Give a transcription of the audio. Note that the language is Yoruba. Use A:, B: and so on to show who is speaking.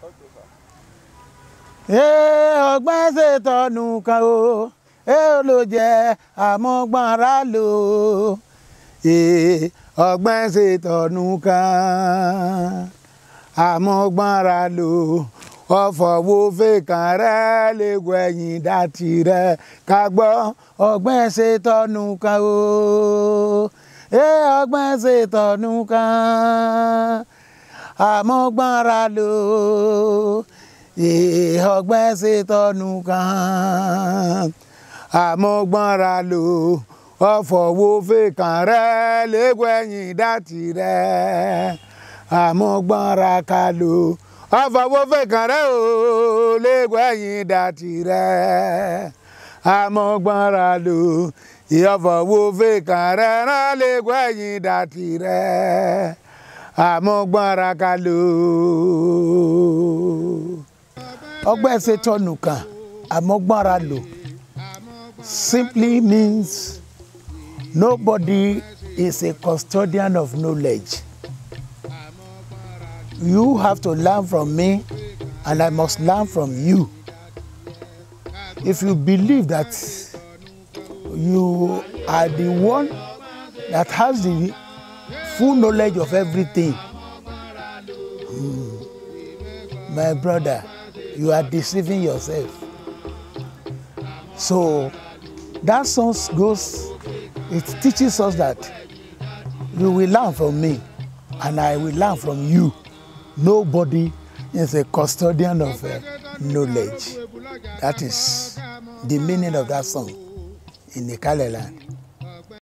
A: Ee, ọgbọ́n ṣètọ́nù kan o ee ló jẹ́ àmọ́gbọ́nra lò Ee, ọgbọ́n ṣètọ́nù kan àmọ́gbọ́nra lò ọ̀fọ̀ wo fèkàn rẹ̀ lẹ́gùn ẹ̀yìn dàtí rẹ̀ ká gbọ́ ọgbọ́n ṣètọ́nù kan o ee ọgbọ́n ṣètọ́nù kan àmọ́gbọ́nra lò ee ọgbọ́n ṣètọ́nù kan àmọ́gbọ́nra lò ọ̀fọ̀ wo fèkàn rẹ̀ lẹ́gùn ẹ̀yìn dàtí rẹ̀ àmọ́gbọ́nra ká lò ọ̀fọ̀ wo fèkàn rẹ̀ o lẹ́gùn ẹ̀yìn dàtí rẹ̀ àmọ́gbọ́nra lò ìyọ̀fọ̀ wo fèkàn rẹ̀ rán lẹ́gùn ẹ̀yìn dàtí rẹ̀ àmọ́gbọ́nra ká lò ọgbẹ́ ṣètọ́nù kan àmọ́gbọ́nra lò simply means nobody is a custodian of knowledge. You have to learn from me, and I must learn from you. If you believe that you are the one that has the full knowledge of everything, mm, my brother, you are deceiving yourself. So that song goes, it teaches us that you will learn from me and I will learn from you. Nobody is a custodian of uh, knowledge. That is the meaning of that song in the Kale land.